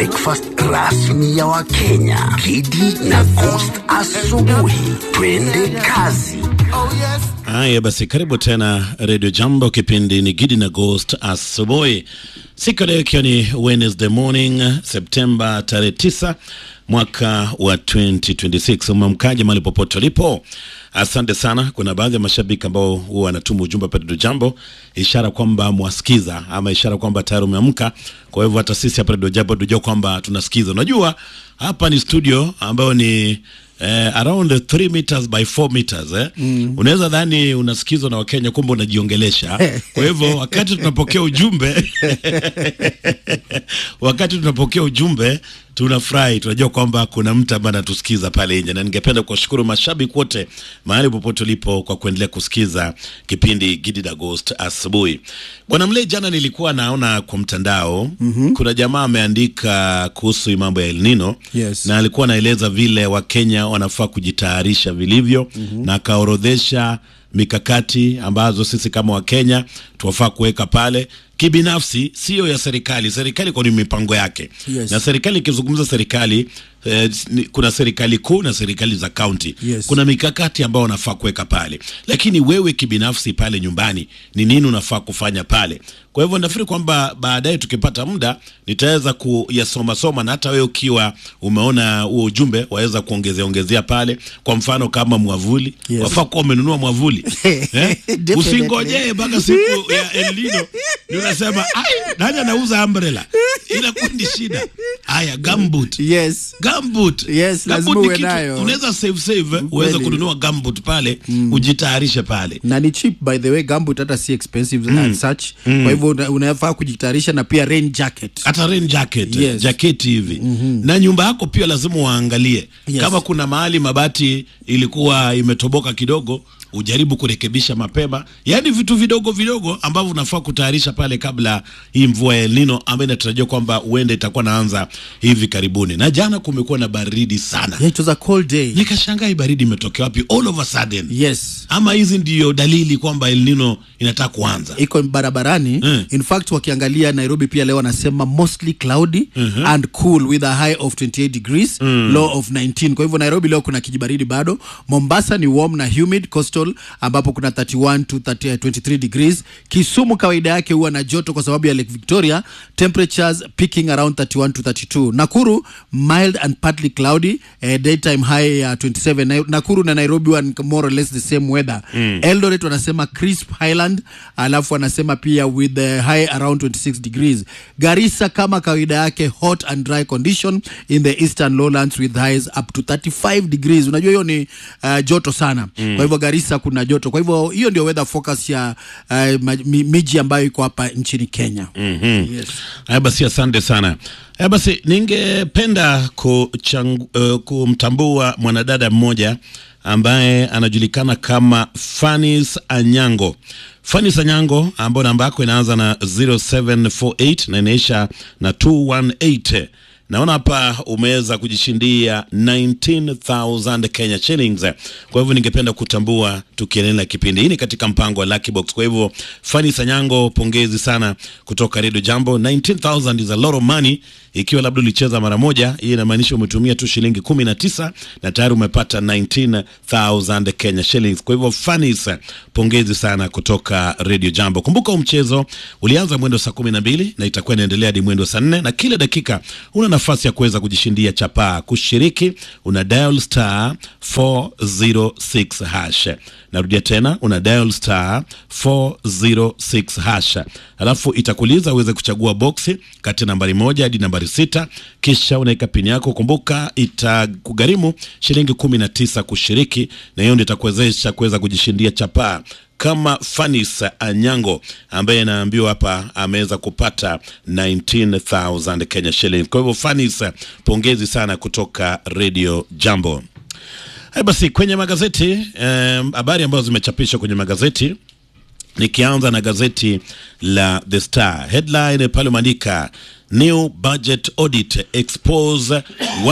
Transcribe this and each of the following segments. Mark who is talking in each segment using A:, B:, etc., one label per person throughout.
A: breakfast rasmi ya Wakenya. Kidi na Coast asubuhi. Twende kazi.
B: Haya basi, karibu tena Radio Jambo, kipindi ni Gidi na Ghost asubuhi. Siku leo ikiwa ni Wednesday morning, Septemba tarehe 9 mwaka wa 2026. Umemkaje mahali popote ulipo? Asante sana. Kuna baadhi ya mashabiki ambao huwa wanatuma ujumbe hapa Radio Jambo, ishara kwamba mwasikiza ama ishara kwamba tayari umeamka. Kwa hivyo hata sisi hapa Radio Jambo tujua kwamba tunasikiza. Unajua hapa ni studio ambayo ni eh, around 3 meters by 4 meters eh. Mm. Unaweza dhani unasikizwa na Wakenya, kumbe unajiongelesha. Kwa hivyo wakati tunapokea ujumbe wakati tunapokea ujumbe tunafurahi, tunajua kwamba kuna mtu ambaye anatusikiza pale nje, na ningependa kuwashukuru mashabiki wote mahali popote ulipo kwa kuendelea kusikiza kipindi Gidi na Ghost asubuhi. Bwana Mle, jana nilikuwa naona kwa mtandao mm-hmm. kuna jamaa ameandika kuhusu mambo ya El Nino
C: Yes.
B: na alikuwa anaeleza vile Wakenya wanafaa kujitayarisha vilivyo mm-hmm. na akaorodhesha mikakati ambazo sisi kama Wakenya tuwafaa kuweka pale kibinafsi, sio ya serikali. Serikali kwa ni mipango yake
C: Yes.
B: na serikali ikizungumza serikali eh, ni- kuna serikali kuu na serikali za kaunti
C: Yes.
B: kuna mikakati ambayo unafaa kuweka pale, lakini wewe kibinafsi pale nyumbani ni nini unafaa kufanya pale? Kwa hivyo nafikiri kwamba baadaye tukipata muda nitaweza kuyasoma soma, na hata wewe ukiwa umeona huo ujumbe waweza kuongezea ongezea pale. Kwa mfano kama mwavuli,
C: Yes.
B: wafaa kuwa umenunua mwavuli eh?
C: Definitely.
B: Usingojee mpaka siku ya El Nino ndio unasema ai, nani anauza umbrella, inakuwa ni shida. Haya, gumboot
C: Yes.
B: gumboot
C: Yes, lazima
B: Gumboot ni
C: uwe
B: kitu-
C: nayo.
B: unaweza save save eh, uweze
C: Kweli.
B: kununua gumboot pale ujitayarishe pale
C: na ni cheap by the way gambut hata si expensive mm. such kwa hivyo una- unafaa kujitayarisha na pia rain jacket
B: hata rain jacket
C: Yes.
B: jaketi hivi na nyumba yako pia lazima uangalie
C: Yes.
B: kama kuna mahali mabati ilikuwa imetoboka kidogo ujaribu kurekebisha mapema yaani vitu vidogo vidogo ambavyo unafaa kutayarisha pale kabla hii mvua ya El Nino ambayo inatarajiwa kwamba huenda itakuwa naanza hivi karibuni na jana kumekuwa na baridi sana
C: yeah, it was a cold day
B: nikashangaa hii baridi imetokea wapi all of a sudden
C: yes
B: ama hizi ndiyo dalili kwamba El Nino inataka kuanza
C: iko barabarani
B: Mm.
C: in fact wakiangalia nairobi pia leo wanasema mostly cloudy and cool with a high of 28 degrees low of 19 kwa hivyo nairobi leo kuna kijibaridi bado mombasa ni warm na humid coastal ambapo kuna 31 to 30, 23 degrees kisumu kawaida yake huwa na joto kwa sababu ya lake victoria temperatures peaking around 31 to 32 nakuru mild and partly cloudy eh, daytime high ya 27 Na- nakuru na nairobi huwa ni more or less the same weather eldoret wanasema crisp highland alafu wanasema pia with the high around 26 degrees garissa kama kawaida yake hot and dry condition in the eastern lowlands with highs up to 35 degrees unajua hiyo ni uh, joto sana mm. kwa hivyo garissa kuna joto kwa hivyo hiyo ndio weather focus ya uh, ma- mi- miji ambayo iko hapa nchini kenya mm-hmm. yes.
B: haya basi asante sana haya basi ningependa kuchang, uh, kumtambua mwanadada mmoja ambaye anajulikana kama Fanis Anyango Fanis Anyango ambayo namba yako inaanza na 0748 na inaisha na 218 naona hapa umeweza kujishindia 19000 Kenya shillings. Kwa hivyo ningependa kutambua tukiendelea kipindi hii ni katika mpango wa Lucky Box. Kwa hivyo Fani Sanyango, pongezi sana kutoka Radio Jambo. 19000 is a lot of money. Ikiwa labda ulicheza mara moja, hii inamaanisha umetumia tu shilingi 19 na tayari umepata 19000 Kenya shillings. Kwa hivyo Fanis, pongezi sana kutoka Radio Jambo. Kumbuka huu mchezo ulianza mwendo saa 12 na itakuwa inaendelea hadi mwendo saa 4 na kila dakika una nafasi ya kuweza kujishindia chapaa. Kushiriki una dial star 406 hash. Narudia tena una dial star 406 hash, alafu itakuuliza uweze kuchagua boksi kati ya nambari moja hadi nambari sita, kisha unaweka pini yako. Kumbuka itakugharimu shilingi 19 kushiriki, na hiyo ndio itakuwezesha kuweza kujishindia chapaa kama Fanis Anyango ambaye anaambiwa hapa ameweza kupata 19000 Kenya shillings. Kwa hivyo Fanis, pongezi sana kutoka Radio Jambo. Hai basi kwenye magazeti em, habari ambazo zimechapishwa kwenye magazeti nikianza na gazeti la The Star headline pale umeandika new budget audit expose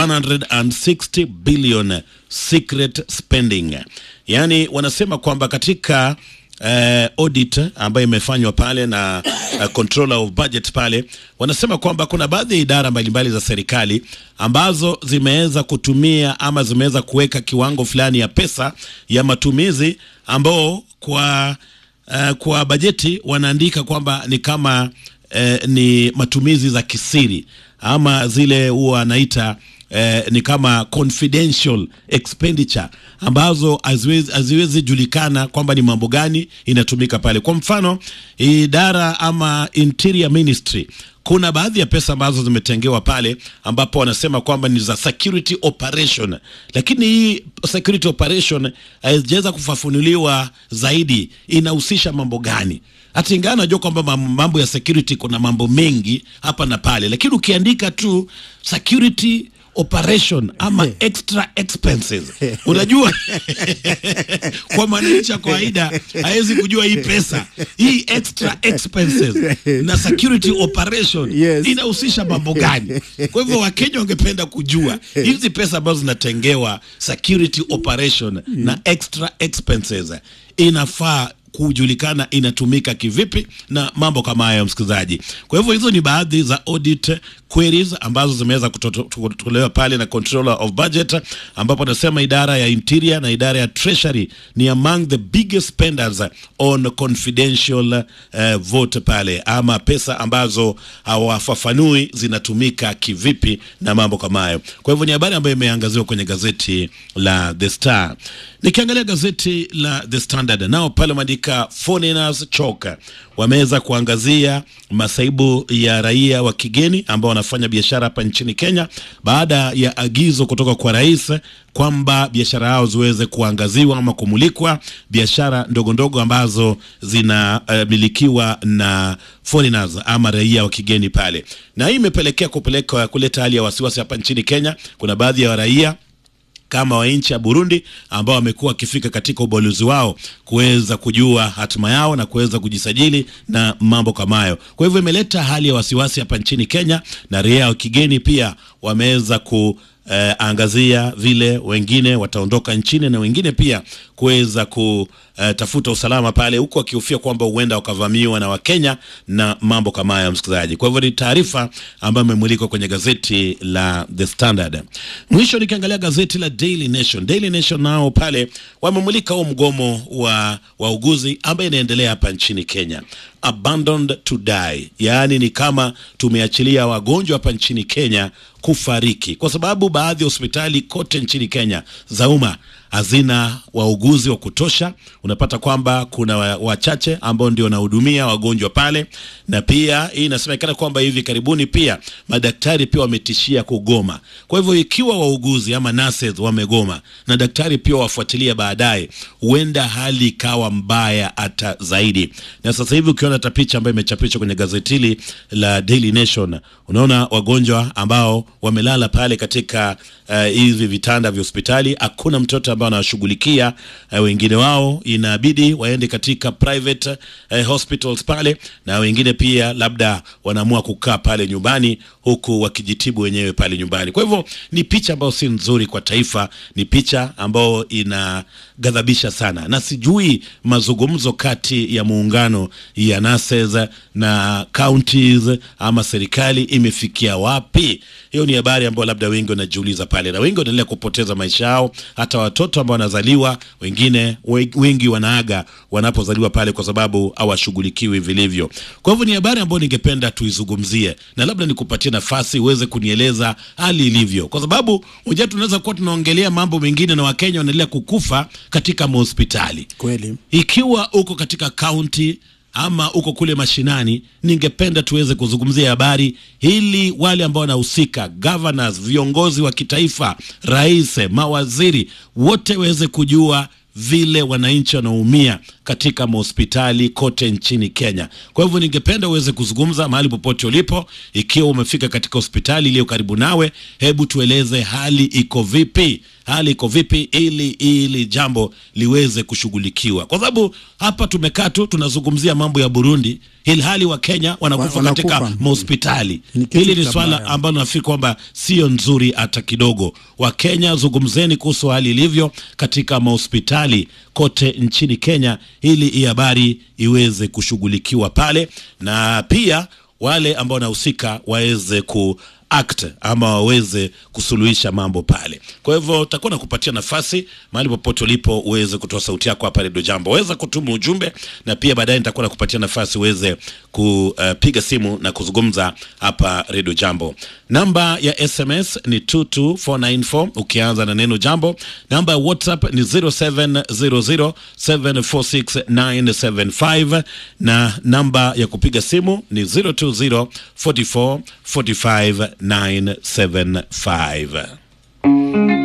B: 160 billion secret spending, yaani wanasema kwamba katika eh, audit ambayo imefanywa pale na uh, controller of budget pale, wanasema kwamba kuna baadhi ya idara mbalimbali za serikali ambazo zimeweza kutumia ama zimeweza kuweka kiwango fulani ya pesa ya matumizi ambao kwa uh, kwa bajeti wanaandika kwamba ni kama uh, ni matumizi za kisiri ama zile huwa anaita eh, ni kama confidential expenditure ambazo haziwezi haziwezi julikana kwamba ni mambo gani inatumika pale. Kwa mfano idara ama interior ministry kuna baadhi ya pesa ambazo zimetengewa pale ambapo wanasema kwamba ni za security operation, lakini hii security operation haijaweza kufafanuliwa zaidi inahusisha mambo gani. Hata ingawa najua kwamba mam- mambo ya security kuna mambo mengi hapa na pale, lakini ukiandika tu security operation ama extra expenses unajua kwa mwananchi wa kawaida hawezi kujua hii pesa hii extra expenses na security operation
C: Yes.
B: inahusisha mambo gani kwa hivyo wakenya wangependa kujua hizi pesa ambazo zinatengewa security operation na extra expenses inafaa kujulikana inatumika kivipi na mambo kama hayo msikilizaji kwa hivyo hizo ni baadhi za audit queries ambazo zimeweza kutoto- kutolewa pale na controller of budget ambapo anasema idara ya interior na idara ya treasury ni among the biggest spenders on confidential uh, vote pale ama pesa ambazo hawafafanui zinatumika kivipi na mambo kama hayo kwa hivyo ni habari ambayo imeangaziwa kwenye gazeti la the star nikiangalia gazeti la the standard nao pale wameandika foreigners choke wameweza kuangazia masaibu ya raia wa kigeni ambao wanafanya biashara hapa nchini Kenya baada ya agizo kutoka kwa rais kwamba biashara yao ziweze kuangaziwa ama kumulikwa, biashara ndogo ndogo ambazo zinamilikiwa uh, na foreigners ama raia wa kigeni pale, na hii imepelekea kupeleka kuleta hali ya wasiwasi hapa nchini Kenya. Kuna baadhi ya raia kama wa nchi ya Burundi ambao wamekuwa wakifika katika ubalozi wao kuweza kujua hatima yao na kuweza kujisajili na mambo kama hayo. Kwa hivyo imeleta hali ya wasiwasi hapa nchini Kenya, na raia wa kigeni pia wameweza ku eh, angazia vile wengine wataondoka nchini na wengine pia kuweza kutafuta usalama pale, huku wakihofia kwamba huenda wakavamiwa na Wakenya na mambo kama hayo, msikilizaji. Kwa hivyo ni taarifa ambayo imemulikwa kwenye gazeti la The Standard. Mwisho nikiangalia gazeti la Daily Nation. Daily Nation nao pale wamemulika huu mgomo wa wauguzi ambaye inaendelea hapa nchini Kenya abandoned to die, yaani ni kama tumeachilia wagonjwa hapa nchini Kenya kufariki, kwa sababu baadhi ya hospitali kote nchini Kenya za umma hazina wauguzi wa kutosha. Unapata kwamba kuna wa- wachache ambao ndio wanahudumia wagonjwa pale, na pia hii inasemekana kwamba hivi karibuni pia madaktari pia wametishia kugoma. Kwa hivyo ikiwa wauguzi ama nurses wamegoma na daktari pia wafuatilia baadaye, huenda hali ikawa mbaya hata zaidi. Na sasa hivi ukiona hata picha ambayo imechapishwa kwenye gazeti hili la Daily Nation, unaona wagonjwa ambao wamelala pale katika eh, hivi vitanda vya hospitali, hakuna mtoto ambao anawashughulikia. Uh, wengine wao inabidi waende katika private uh, hospitals pale, na wengine pia labda wanaamua kukaa pale nyumbani huku wakijitibu wenyewe pale nyumbani. Kwa hivyo ni picha ambayo si nzuri kwa taifa, ni picha ambayo inaghadhabisha sana, na sijui mazungumzo kati ya muungano ya nurses na counties ama serikali imefikia wapi. Hiyo ni habari ambayo labda wengi wanajiuliza pale, na wengi wanaendelea kupoteza maisha yao, hata watoto ambao wanazaliwa, wengine we- wengi wanaaga wanapozaliwa pale kwa sababu hawashughulikiwi vilivyo. Kwa hivyo ni habari ambayo ningependa tuizungumzie, na labda nikupatie nafasi uweze kunieleza hali ilivyo, kwa sababu unajua tunaweza kuwa tunaongelea mambo mengine na Wakenya wanaendelea kukufa katika mahospitali
C: Kweli.
B: ikiwa uko katika kaunti ama uko kule mashinani, ningependa tuweze kuzungumzia habari ili wale ambao wanahusika, governors, viongozi wa kitaifa, rais, mawaziri, wote waweze kujua vile wananchi wanaumia katika mahospitali kote nchini Kenya. Kwa hivyo ningependa uweze kuzungumza mahali popote ulipo, ikiwa umefika katika hospitali iliyo karibu nawe, hebu tueleze hali iko vipi hali iko vipi, ili ili jambo liweze kushughulikiwa, kwa sababu hapa tumekaa tu tunazungumzia mambo ya Burundi, ilhali wa Kenya wanakufa
C: Wa-
B: katika
C: wanakufa.
B: mahospitali.
C: Ni kitu
B: Hili ni
C: cha
B: swala
C: mbaya.
B: ambalo nafikiri kwamba sio nzuri hata kidogo. Wakenya, zungumzeni kuhusu hali ilivyo katika mahospitali kote nchini Kenya, ili hii habari iweze kushughulikiwa pale, na pia wale ambao wanahusika waweze ku act ama waweze kusuluhisha mambo pale. Kwa hivyo takuwa na kupatia nafasi mahali popote ulipo uweze kutoa sauti yako hapa Redio Jambo, weza kutuma ujumbe na pia baadaye nitakuwa nakupatia nafasi uweze kupiga simu na kuzungumza hapa Redio Jambo. Namba ya SMS ni 22494 ukianza na neno jambo. Namba ya WhatsApp ni 0700746975 na namba ya kupiga simu ni 02044 45 975.